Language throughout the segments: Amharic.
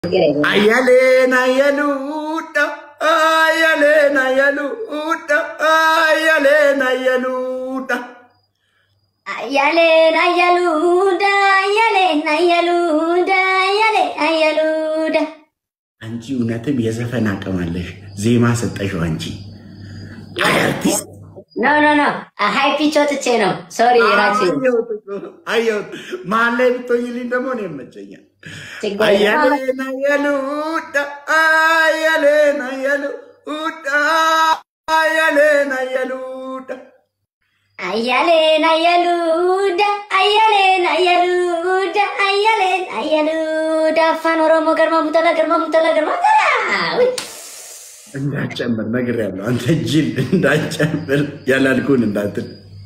Ayyaleen ayyaluudha ayyaleen ayyaluudha ayyaleen ayyaluudha. Ayyaleen ayyaluuda ayyaleen ayyaluuda ayyaleen ayyaሉዳ አንቺ እውነትም የዘፈን አቅም አለሽ። ዜማ ሰጠሽው አንቺ አይ አርቲስት ኖ ኖ ኖ ሀይ ፒች ወጥቼ ነው። ሶሪ ራቼ አየሁት እኮ፣ አየሁት። መሀል ላይ ብትሆኝልኝ ደግሞ ነው ይመቸኛል። ችግር የለም። አያሌን አያሉዳ አያሌን አያሉዳ አያሌን አያሉዳ አያሌን አያሉዳ አያሌን አያሉዳ አያሌን አያሉዳ አፋን ኦሮሞ ገርማ ሙጠላ ገርማ ሙጠላ ገርማ ገራ ውይ እንዳጨምር ነግሬያለሁ። አንተ ጅል እንዳጨምር ያላልኩህን እንዳትል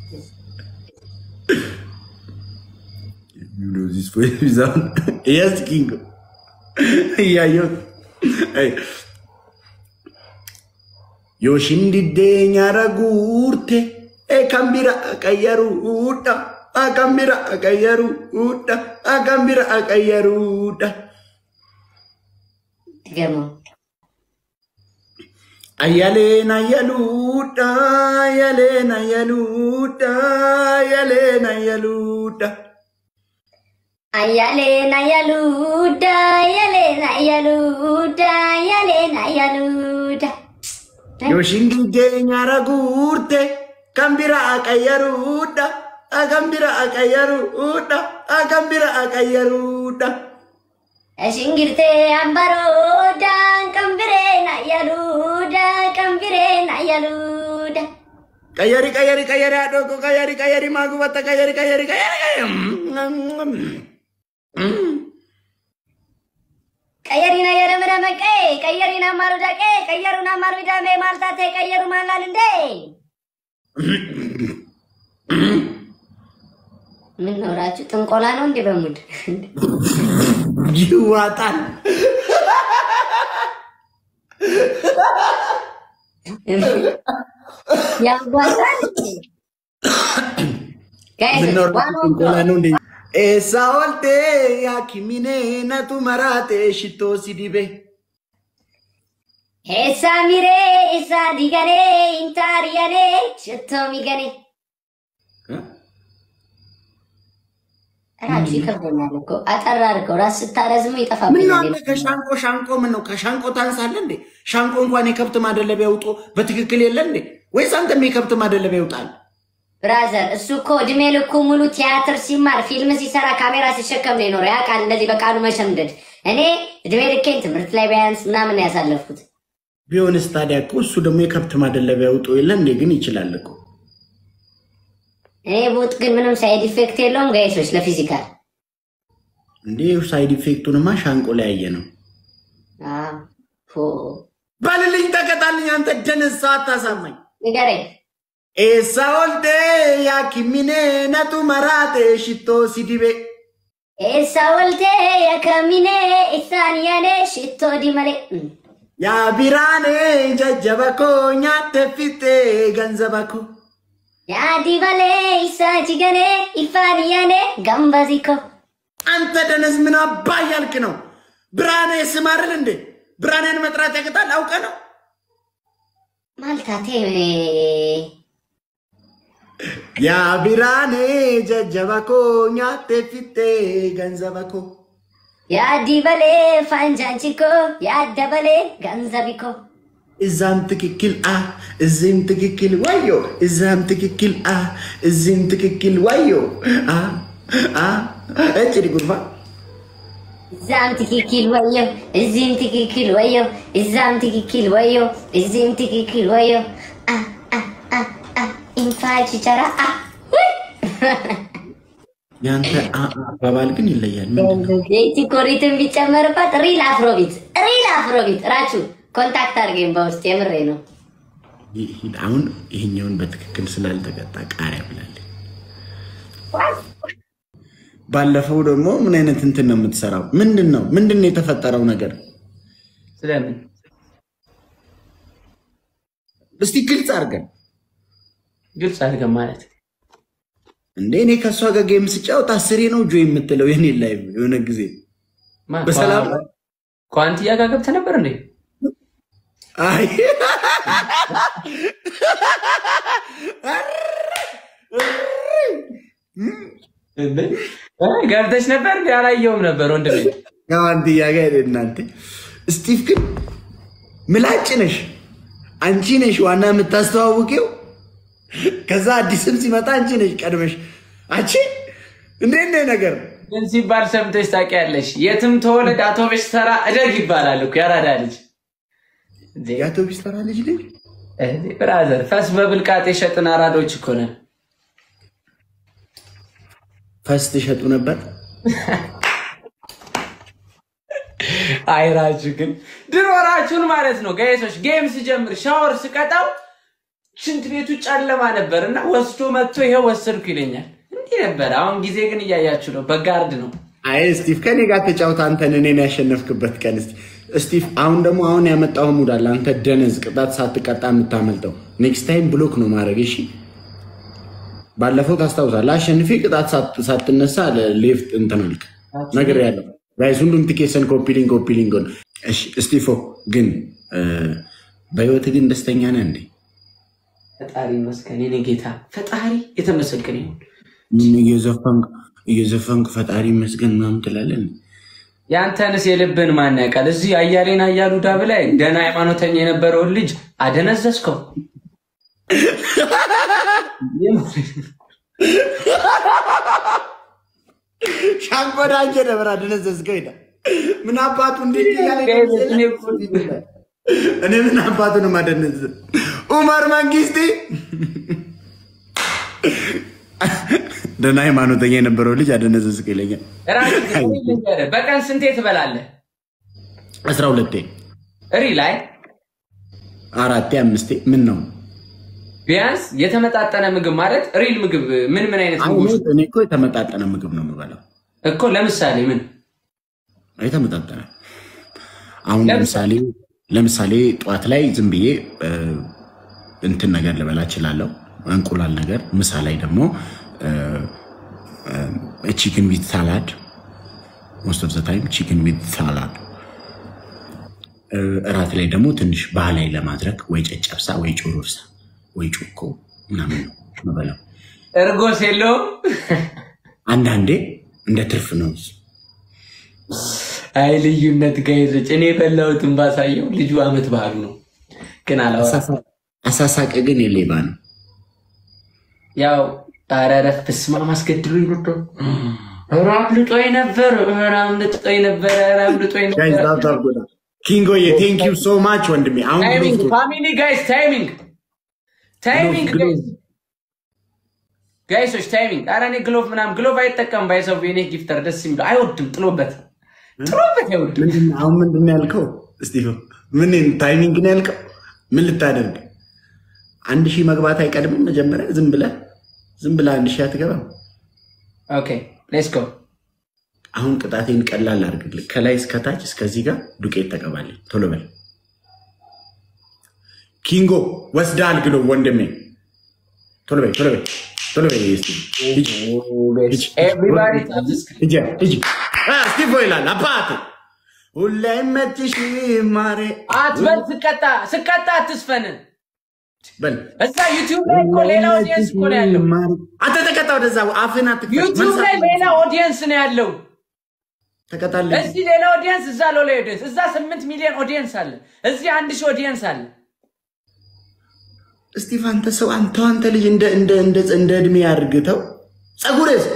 You know this boy is on. Yes, Kingo. እያየሁት አይ፣ Yoshindidde nyaara guurte kan bira qayyaruudha kan bira qayyaruudha kan bira qayyaruudha. ትገርመው Ayyaleen ayyaluudha ayyaleen ayyaluudha ayyaleen ayyaluudha. አያሌን አያሉዳ አያሌን አያሉዳ አያሌን አያሉዳ Yoshindidde nyaara guurte kan bira qayyaruudha kan bira qayyaruudha kan bira qayyaruudha. ሽንግርቴ አምባሮዳ ቀንብሬን አያሉዳ ቀንብሬን አያሉዳ Qayyari qayyari qayyari haadhoo koo qayyari qayyari maa gubatta qayyari qayyari qayyari qayyari. ቀየሪና የረመረመቀ ቀየሪና ማሩዳቄ ቀየሩና ማሩዳሜ ማልታቴ ቀየሩ ማላል እንዴ ምን ኖራችሁ ጥንቆላ ነው እንዴ በሙድ ይዋጣል። ያጓዛል ምነው ጥንቆላ ነው እንዴ? ኤሳ ወልቴ ያኪሚኔ ነቱ መራቴ ሽቶ ሲዲቤ ሄሳ ሚሬ ኢሳ ዲገኔ ኢንታሪያኔ ሽቶ ሚገኔ ራሱ ይከብደኛል እኮ አጠራ አድርገው ራስ ስታረዝሙ ምን ነው ይጠፋብኛል። አንተ ከሻንቆ ሻንቆ ምን ነው ከሻንቆ ታንሳለህ እንዴ? ሻንቆ እንኳን የከብት ማደለቢያ ውጦ በትክክል የለ እንዴ? ወይስ አንተም የከብት ማደለቢያ ይውጣል? ብራዘር እሱ እኮ እድሜ ልኩ ሙሉ ቲያትር ሲማር ፊልም ሲሰራ ካሜራ ሲሸከም ነው የኖረው። ያውቃል እንደዚህ በቃሉ መሸምደድ። እኔ እድሜ ልኬን ትምህርት ላይ ቢያንስ ምናምን ነው ያሳለፍኩት። ቢሆንስ ታዲያ እኮ እሱ ደግሞ የከብት ማደለቢያ ውጦ የለ እንዴ? ግን ይችላል እኮ እኔ ቡጥ ግን ምንም ሳይድ ኢፌክት የለውም ጋይሶች ለፊዚካል እንዴ። ሳይድ ኢፌክቱንማ ሻንቆ ላይ ያየ ነው። አዎ፣ ፎ በልልኝ፣ ተቀጣልኝ። አንተ ደነሳ አታሳማኝ። ንገረኝ። ኤሳ ወልዴ ያኪሚኔ ነቱ መራቴ ሽቶ ሲዲቤ ኤሳ ወልቴ የከሚኔ ኢሳንያኔ ሽቶ ዲመሌ ያ ቢራኔ ጀጀበኮ ኛቴ ፊቴ ገንዘበኮ ያዲበሌ ኢሳ ጅገኔ ኢፋንያኔ ገንበዚኮ አንተ ደነዝ ምን አባ እያልክ ነው? ብርሃኔ ስም አይደል እንዴ? ብርሃኔን መጥራት ያቅጣል? አውቀ ነው ማልታቴ ያ ቢራኔ ጀጀበኮ ኛቴ ፊቴ ገንዘበኮ ያዲበሌ ፋንጃንቺኮ ያደበሌ ገንዘቢኮ እዛም ትክክል አ እዚህም ትክክል ዋዮ እዛም ትክክል አ እዚህም ትክክል ዋዮ አ አ እጭ ጉርፋ እዛም ትክክል ወዮ እዚህም ትክክል ወዮ እዛም ትክክል ወዮ እዚህም ትክክል ወዮ አ አ አ አ ኢንፋች ቸራ አ ያንተ አ አ አባባል ግን ይለያል። ምንድን ነው? ቤቲ ኮሪትን ቢጨመርበት ሪል አፍሮቢት ሪል አፍሮቢት ራችሁ ኮንታክት አድርገኝ በውስጥ የምሬ ነው። ይህ- አሁን ይሄኛውን በትክክል ስላልተቀጣ ቃሪያ ብላለች። ባለፈው ደግሞ ምን አይነት እንትን ነው የምትሰራው? ምንድን ነው ምንድን ነው የተፈጠረው ነገር? ስለምን እስቲ ግልጽ አድርገን ግልጽ አድርገን ማለት እንዴ። እኔ ከእሷ ጋር ጌም ስጫወት አስሬ ነው ጆ የምትለው የኔ ላይ የሆነ ጊዜ ማ- በሰላም ከዋንትያ ጋር ገብተህ ነበር እንዴ? አይ እንዴ? እ ገብተሽ ነበር እንዴ? አላየሁም ነበር ወንድሜ። ከዋንትያ ጋር ሄደ እናንተ። ስቲቭ ግን ምላጭ ነሽ አንቺ ነሽ ዋና የምታስተዋውቂው። ከዛ አዲስም ሲመጣ አንቺ ነሽ ቀድመሽ። አንቺ እንዴት ነህ ነገር ግን ሲባል ሰምተሽ ታውቂያለሽ? የትም ተወለድ አውቶቡስ ተራ እደግ ይባላል እኮ ያራዳ ልጅ። እንዴ የአውቶቢስ ተራ ልጅ ልጅ እንዴ ብራዘር፣ ፈስ በብልቃጥ የሸጥን አራዶች እኮ ነን። ፈስ ትሸጡ ነበር። አይራችሁ ግን ድሮራችሁን ማለት ነው ጋይሶች። ጌም ስጀምር ሻወር ስቀጣው ሽንት ቤቱ ጨለማ ነበር እና ወስዶ መጥቶ ይሄው ወሰድኩ ይለኛል። እንዲህ ነበር። አሁን ጊዜ ግን እያያችሁ ነው፣ በጋርድ ነው። አይ ስቲቭ ከኔ ጋር ተጫውታ አንተን እኔን ያሸነፍክበት ቀን እስቲ ስቲቭ አሁን ደግሞ አሁን ያመጣው ሙድ አለ። አንተ ደነዝ ቅጣት ሳትቀጣ የምታመልጠው ኔክስት ታይም ብሎክ ነው ማድረግ። እሺ ባለፈው ታስታውሳለህ፣ አሸንፌ ቅጣት ሳት- ሳትነሳ ሌፍት እንትን አልክ ነገር ያለው ጋይስ ሁሉም ቲኬሰን ኮፒሊንግ ኮፒሊንግ ሆነ። እሺ ስቲፎ ግን እ፣ በህይወት ግን ደስተኛ ነህ እንዴ? ፈጣሪ ይመስገን የኔ ጌታ፣ ፈጣሪ የተመሰገነ ይሁን። እየዘፈንክ እየዘፈንክ ፈጣሪ ይመስገን ምናምን ትላለህ እንዴ? ያንተንስ የልብን ማን ያውቃል? እዚህ አያሌን አያሉ ዳብ ላይ ደህና ሃይማኖተኛ የነበረውን ልጅ አደነዘዝከው። ሻንቆዳ አንጀ ነበር አደነዘዝከው ይላል። ምን አባቱ እንዴት እያለ እኔ ምን አባቱ ነው ማደነዝ ኡመር መንግስቴ ደህና ሃይማኖተኛ የነበረው ልጅ አደነዘዝከው ይለኛል። ራስህ ልንገርህ፣ በቀን ስንቴ ትበላለህ? አስራ ሁለቴ ሪ ላይ አራቴ አምስቴ ምን ነው ቢያንስ የተመጣጠነ ምግብ ማለት ሪል ምግብ ምን ምን አይነት አሁን ምግቦች እኔ እኮ የተመጣጠነ ምግብ ነው የምበላው። እኮ ለምሳሌ ምን የተመጣጠነ አሁን ለምሳሌ? ለምሳሌ ለምሳሌ ጠዋት ላይ ዝም ብዬ እ፣ እንትን ነገር ልበላ እችላለሁ፣ እንቁላል ነገር። ምሳ ላይ ደግሞ ቺክን ዊት ሳላድ ሞስት ኦፍ ዘ ታይም ቺክን ዊት ሳላድ። እራት ላይ ደግሞ ትንሽ ባህላዊ ለማድረግ ወይ ጨጨብሳ ወይ ጮሮርሳ ወይ ጮኮ ምናምን ነው የምበላው። እርጎስ የለውም? አንዳንዴ እንደ ትርፍ ነው። አይ ልዩነት ጋይዞች፣ እኔ የበላሁትን ባሳየው ልጁ አመት ባህሉ ነው ግን አላወራም። አሳሳቅ ግን የሌባ ነው። ያው አረረፍ በስመ አብ አስገድሎኝ ወዶ ኧረ አምልጦኝ ነበር፣ ኧረ አምልጦኝ ነበር፣ ኧረ አምልጦኝ ጋይዝ ነበር። ታፕ ታፕ ጎዳ ኪንጎዬ ቴንክ ዩ ሶ ማች ወንድሜ። አሁን ታይሚንግ ብሎክ ፋሚሊ ጋይስ ታይሚንግ ታይሚንግ ግሎቭ፣ ጋይስ ጋይሶች ታይሚንግ። ኧረ እኔ ግሎቭ ምናምን ግሎቭ አይጠቀም ባይሰው የኔ ጊፍተር ደስ የሚለው አይወድም፣ ጥሎበት ጥሎበት አይወድም። ምንድን ነው- አሁን ምንድን ነው ያልከው? እስጢፎ ምን ታይሚንግ ነው ያልከው? ምን ልታደርግ? አንድ ሺህ መግባት አይቀድምም? መጀመሪያ ዝም ብለህ ዝም ብለህ አንድ ሺህ አትገባም? ኦኬ ሌትስ ጎ አሁን ቅጣቴን ቀላል አድርግልህ። ከላይ እስከታች እስከዚህ ጋር ዱቄት ተቀባልኝ። ቶሎ በል ኪንጎ ወስደሃል ግሎ ወንድሜ። ቶሎ በል ቶሎ በል ቶሎ በል እስቲ ሂጅ ሂጅ ኤቭሪባዲ ሂጅ ሂጅ። አ፣ እስጢፎ ይላል አባት ሁሌ መችሽ ማሬ አትበል ስቀጣ ስቀጣ አትስፈን። በል እዛ ዩቲዩብ ላይ እኮ ሌላ ኦዲየንስ እኮ ነው ያለው። አንተ ተቀጣ፣ ወደዛ አፍህን አትክፈት። ዩቲዩብ ላይ ሌላ ኦዲየንስ ነው ያለው። ተቀጣልኝ። እዚህ ሌላ ኦዲየንስ፣ እዛ ሌላ ኦዲየንስ። እዛ ስምንት ሚሊዮን ኦዲየንስ አለ፣ እዚህ አንድ ሺህ ኦዲየንስ አለ። እስጢፍ አንተ ሰው አንተ አንተ ልጅ እንደ እንደ እንደ እንደ እድሜ አድርግተው ጸጉርስ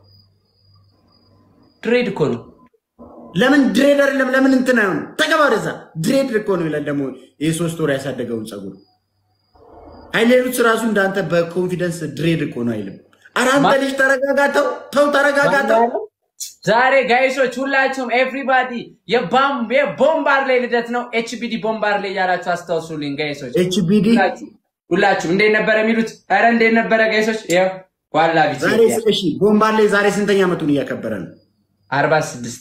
ድሬድ እኮ ነው። ለምን ድሬድ አይደለም? ለምን እንትን አይሆን? ተገባ ወደዛ። ድሬድ እኮ ነው ይላል ደግሞ የሶስት ወር ያሳደገውን ጸጉር አይሌሉት ራሱ እንዳንተ በኮንፊደንስ ድሬድ እኮ ነው አይልም። ኧረ አንተ ልጅ ተረጋጋተው፣ ተው ተረጋጋተው። ዛሬ ጋይሶች ሁላችሁም ኤቭሪባዲ የቦምባር ላይ ልደት ነው። ኤችቢዲ ቦምባር ላይ እያላችሁ አስታውሱልኝ ጋይሶች። ኤችቢዲ ሁላችሁ ሁላችሁ እንዴት ነበረ የሚሉት? ኧረ እንዴት ነበረ ጋይሶች? ያው ዋላ ዛሬ ቢት እሺ፣ ቦምባር ላይ ዛሬ ስንተኛ ዓመቱን እያከበረ ነው? አርባ ስድስት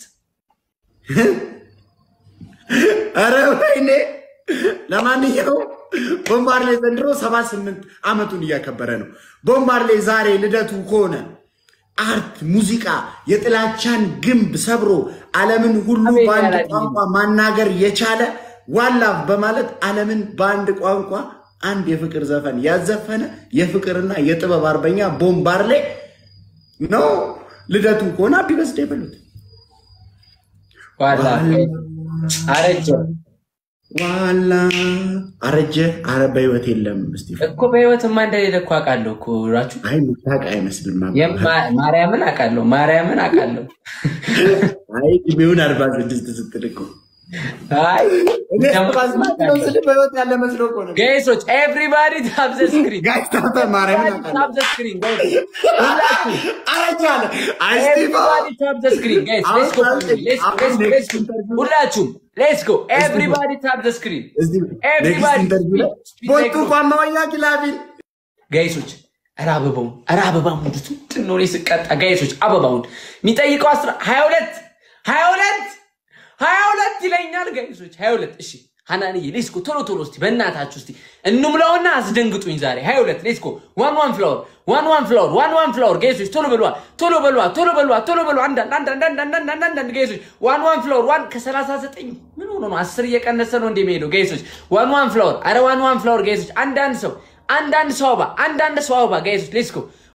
ኧረ ወይኔ! ለማንኛውም ቦምባር ላይ ዘንድሮ ሰባ ስምንት ዓመቱን እያከበረ ነው። ቦምባር ላይ ዛሬ ልደቱ ከሆነ አርት፣ ሙዚቃ የጥላቻን ግንብ ሰብሮ ዓለምን ሁሉ አሜን በአንድ ያላችሁ። ቋንቋ ማናገር የቻለ ዋላ በማለት ዓለምን በአንድ ቋንቋ አንድ የፍቅር ዘፈን ያዘፈነ የፍቅርና የጥበብ አርበኛ ቦምባርሌ ነው። ልደቱ ከሆነ አቢ በስዴ በሉት። ዋላ አረጀ ዋላ አረጀ። አረ በህይወት የለም። እስቲ እኮ በህይወትማ እንደሌለ እኮ አውቃለሁ እኮ ራችሁ አይ ምታቅ አይመስልም። አባ። የማ- ማርያምን አውቃለሁ ማርያምን አውቃለሁ። አይ እድሜውን አርባ ስድስት ስትል እኮ አይ እኔ አርባ ስድስት ነው ስል በህይወት ያለ መስሎ እኮ ነው። ጋይሶች ኤቭሪባዲ ታፕ ዘ ስክሪን ጋይስ ታተ ማርያምን አውቃለሁ። ታፕ ዘ ስክሪን ጋይስ ሁላችሁ አረጀ አለ። አይ ስቲፋ ኤቭሪባዲ ታፕ ዘ ስክሪን ጋይስ ሌትስ ጎ ሌትስ ጎ ሌትስ ጎ ሁላችሁም ሌትስ ጎ ኤቭሪባዲ ታፕ ዘ ስክሪን እዚህ ኔክስት ኤቭሪባዲ ኢንተርቪው ላይ ቦቱ ቋማወኛ ኪላቢን ጋይሶች ኧረ አበባውን ኧረ አበባ ሙዱት ምንድን ነው እኔ ስቀጣ ጋይሶች አበባውን የሚጠይቀው አስራ ሀያ ሁለት ሀያ ሁለት ሀያ ሁለት ይለኛል ጋይሶች ሀያ ሁለት እሺ ሀናንዬ ሌስኮ ቶሎ ቶሎ እስቲ በእናታችሁ እስቲ እንሙላውና አስደንግጡኝ ዛሬ ሀያ ሁለት ሌስኮ ዋን ዋን ፍላወር ዋን ዋን ፍላወር ዋን ዋን ፍላወር ጋይሶች ቶሎ በሏ ቶሎ በሏ ቶሎ በሏ ቶሎ በሏ አንዳንድ አንዳንድ አንዳንድ አንዳንድ አንዳንድ ጋይሶች ዋን ዋን ፍላወር ዋን ከሰላሳ ዘጠኝ ምን ሆኖ ነው አስር እየቀነሰ ነው እንደሚሄደው ጋይሶች ዋን ዋን ፍላወር አረ ዋን ዋን ፍላወር ጋይሶች አንዳንድ ሰው አንዳንድ ሰው አበባ አንዳንድ ሰው አበባ ጋይሶች ሌስኮ